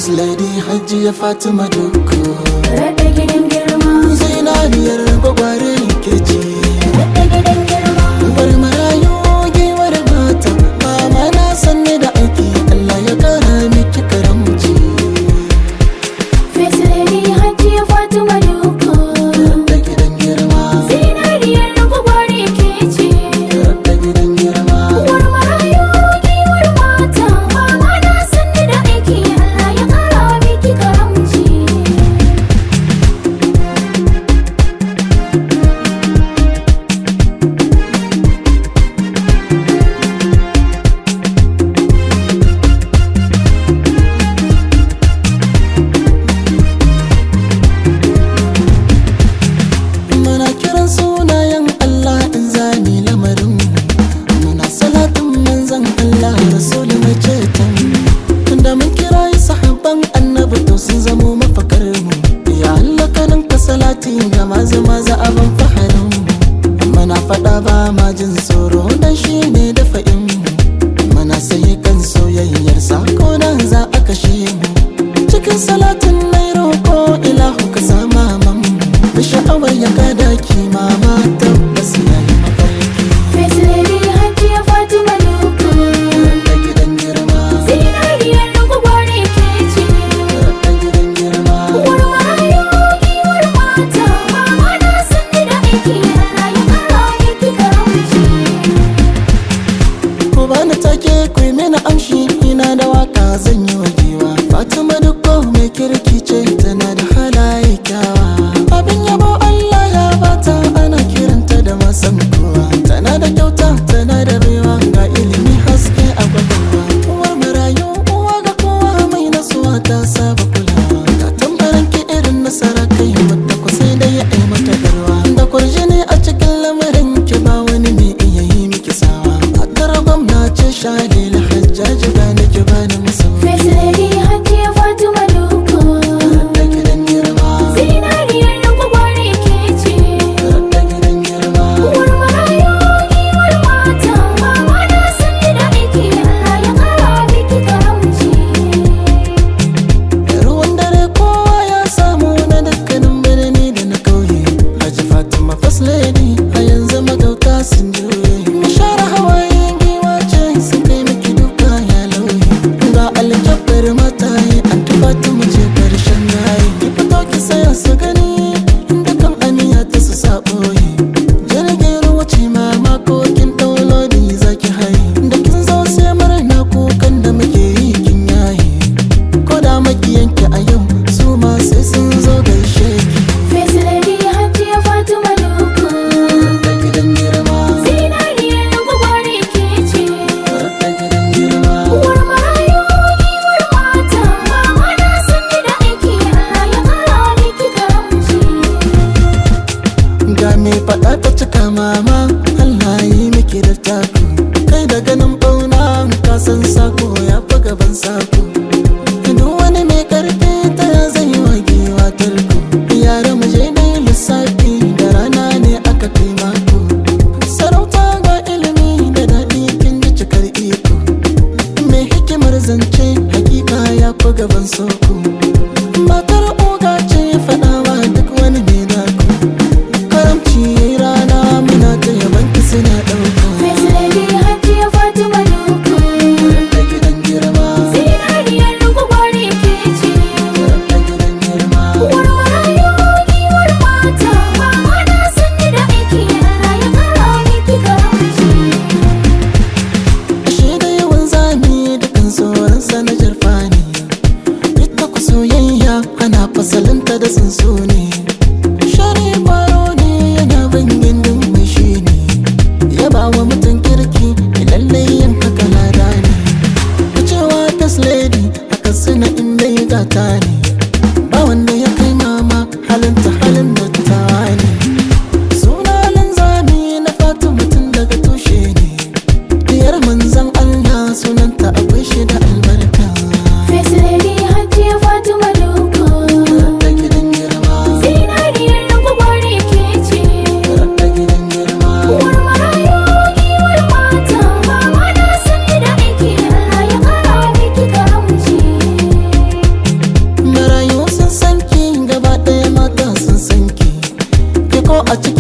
First lady Hajiya Fatima Dukku Rada gidan girma, Zinariyar gwagware ke ce rada gidan girma, Bar marayu giwar mata Mama na sanne da aiki Allah ya kara miki karamci First Lady Hajiya Fatima Dukku. Da gidan girma Zinariyar gwagware ke ce. Da gidan girma Uwar marayu, giwar mata, mama na sanni da aiki, Allah ya kara miki karamci. Muna kiran sunayen Allah in zami lamarin Muna salatin manzan Allah Rasulun mai ceton Tunda mun kira yi sahabban annabi to sun zamo mafakar mu Ya Allah kanin ka salati ga maza maza abin faharin mu Muna faɗa ba ma jin tsoro dan shi ne da fa'in mu Muna sayi kan soyayyar sako nan za a kashe mu Cikin salatin mai roƙo ilahu ka sama mamu da sha'awar ya kada ki mama tabbas ya yi mafarki First Lady Hajiya Fatima Dukku. da gidan girma Zinariyar gwagware ke ce. da gidan girma Uwar marayu, giwar mata, mama na sanni da aiki, Allah ya kara miki karamci. ku bani take ku yi mini amshi ina da waka zan yi wa giwa fatima dukko mai kirki ce tana da halaye kyawa abin yabo allah ya bata ana kiranta da masan kowa tana da kyauta tana da baiwa ga ilimi haske a kwakwalwa uwar marayu uwa ga kowa mai nasuwa ta saba kulawa ga tambarin ki irin nasara kai wadda ku sai dai ya yi mata garwa da kurjini a cikin lamarin ki ba wani mai iya yi miki sawa a tara gwamna ce shalil hajjaji ga ni ki bani musamman First Lady Hajiya Fatima Dukku. da gidan girma Zinariyar gwagware ke ce. da gidan girma Uwar marayu, giwar mata, mama na sanni da aiki, Allah ya kara miki karamci. ruwan dare kowa ya samu na dukkanin birni da na kauye Haji Fatima First Lady a yanzu magauta sun juye Mishara hawayen giwa ce sun kai miki duka ya lauye Ga alkyabbar mataye an Fatima ce karshen yayi Ki fito ki saya su gani inda kan aniya ta su saɓoye Jirgin ruwa ce mama ko kin ɗaulodi zaki haye Da kin zo sai murna kukan da muke yi kin yaye ko da makiyanki a yau su ma sai sun zo gaishe ki First Lady Hajiya Fatima Dukku. da gidan girma Zinariyar gwagware ke ce. da gidan girma Uwar marayu, giwar mata, mama na sanni da aiki, Allah ya kara miki karamci. ga me faɗa ta cika mama Allah yi miki da taku kai da ganin bauna ka san sako ya fi gaban sako duk wani mai karfi ta zai wa giwa tarko yara mu je dai lissafi da rana ne aka kai mako sarauta ga ilimi da daɗi kin ji cikar iko mai hikimar zance hakika ya fi gaban soko matar oga ce faɗawa duk wani mai dako karamci rana muna ta yaban ki suna ɗauka First Lady Hajiya Fatima Dukku. da gidan girma Zinariyar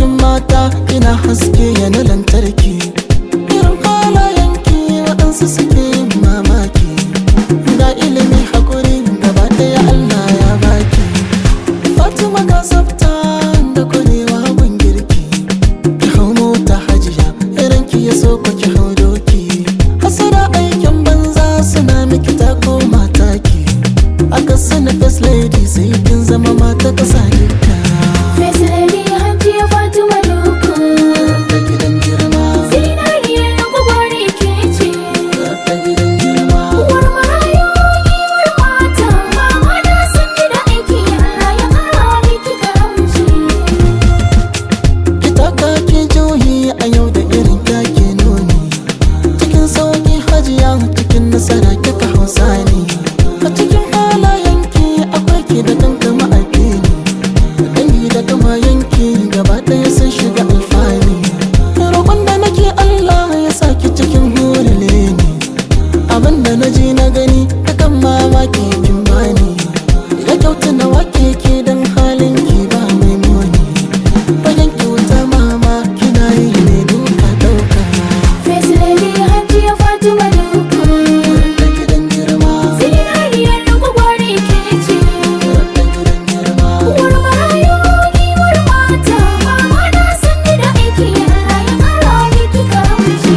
cikin mata kina haske yana lantarki irin halayenki waɗansu suke yin mamaki ga ilimi haƙuri gaba ɗaya Allah ya baki Fatima ga tsafta da kwarewa gun girki ki hau mota hajiya irin ki ya so ku ki hau doki hasara aikin banza suna miki ta koma taki aka sani first lady sai kin zama mata kasa duka Face lady Hajiya Fatima Dukku ta gidan girma Zinariyar gwagware ke ce ta gidan girma Uwar marayu giwar mata Mama na sanni da aiki Allah ya kara miki karamci ki taka ki juhi a yau da irin kyake nuni cikin sauki hajiya cikin nasara kika hausa ne a cikin halayenki akwai ki da kankama addini dangi da kama yanki gaba ɗaya sun shiga alfani roƙon da nake Allah ya saki cikin hurile ne abinda na ji na gani kakan mamaki kin bani ya kyauta na wake ke don halin ki ba mai muni Fagen kyauta mama kina yi ne duka dauka Face lady Hajiya Fatima Dukku da gidan girma Zinariyar gwagware ke ce da gidan girma Uwar marayu giwar mata Mama na sanni da aiki Allah ya kara miki karamci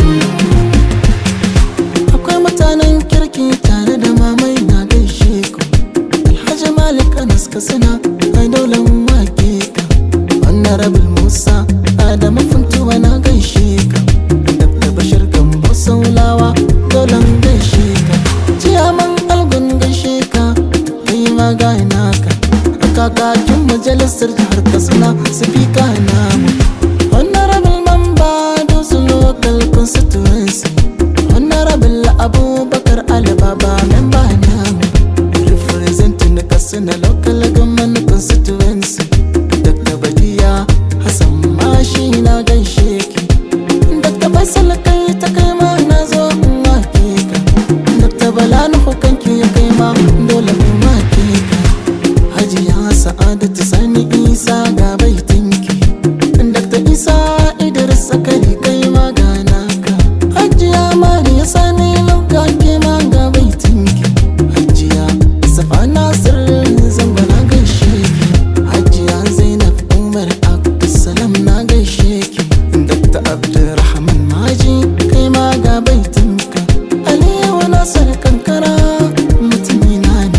akwai mutanen kirki tare da mamai na gaishe ku alhaji malik anas kasina ai daular wake ka wannan rabin musa adamu funtuwa na gaishe ka dr bashir gambo saulawa daular gaishe ka ciyaman algun gaishe ka kai ma gana ka a kakakin majalisar jihar katsina sifika namu wannan rabin mamba dosu local constituency Honorable Abubakar Alibaba member namu representing Katsina local government constituency Dr. Badiya Hassan Mashi na gaishe ki Dr. Faisal kai ta kai ma na zo in wake ka Dr. Bala Nuhu kanki ya kai ma dole in wake ka Hajiya Sa'adatu Sani Isa ga baitinki Dr. Isa Idris Sakari kai ma ga naka Hajiya Mariya Sani Lauka ke ma ga baitinki Hajiya Safa Nasir Zango na gaishe ki Hajiya Zainab Umar Abdulsalam na gaishe ki Dr. Abdulrahman Maji kai ma ga baitinka Aliyu Nasir Kankara mutumina ne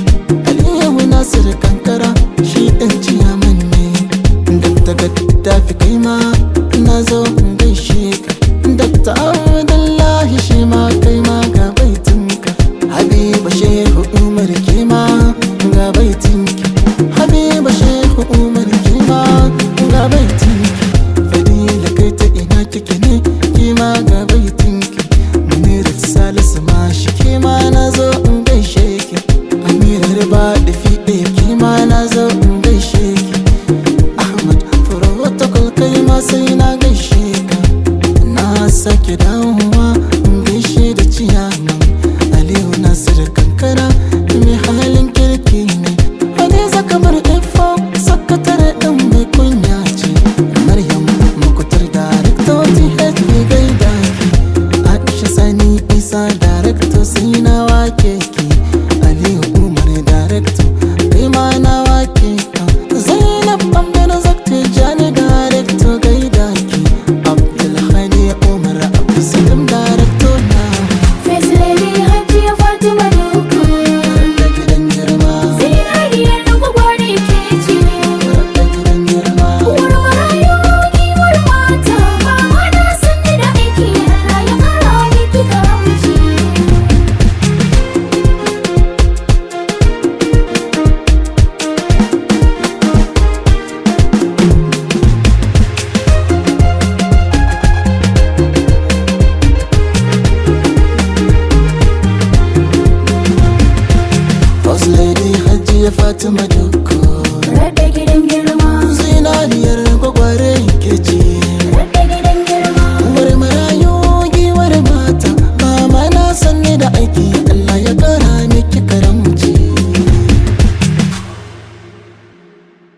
Aliyu Nasir Kankara shi ɗan ciyaman ne Dr. Gaddafi kai ma na zo in gaishe ka Dr. Abdullahi shi ma kai ma ga baitinka Habiba Shehu Umar ke ma ga baitinki Habiba Shehu Umar ke ma ga baitinki Fadila kai ta ina kike ne ke ma ga baitinki Munirat Salisu ma shi ke ma na zo in gaishe ki Amira Riba da fiɗe ke ma na zo in gaishe ki Ahmad protocol kai ma sai na gaishe ka na sake dawowa in gaishe da ciyaman Aliyu Nasir kankara mai halin kirki ne Hadiza kamar ifo sakatare ɗin mai kunya ce Maryam makutar darakta THP gaida ki Aisha Sani Isa darakta sai na wake ki Aliyu Umar darakta kai ma na wake ka Zainab Bambana Zakta Jani darakta gaida ki Abdulhadi Umar Abdulsalam darakta na Face lady Hajiya Fatima Dukku da gidan girma Zinariyar gwagware ke ce da gidan girma Uwar marayu giwar mata Mama na sanni da aiki Allah ya kara miki karamci First lady Hajiya Fatima Dukku Rabbe gidan girma Zinariyar gwagware ke ce Rabbe gidan girma Uwar marayu giwar mata Mama na sanne da aiki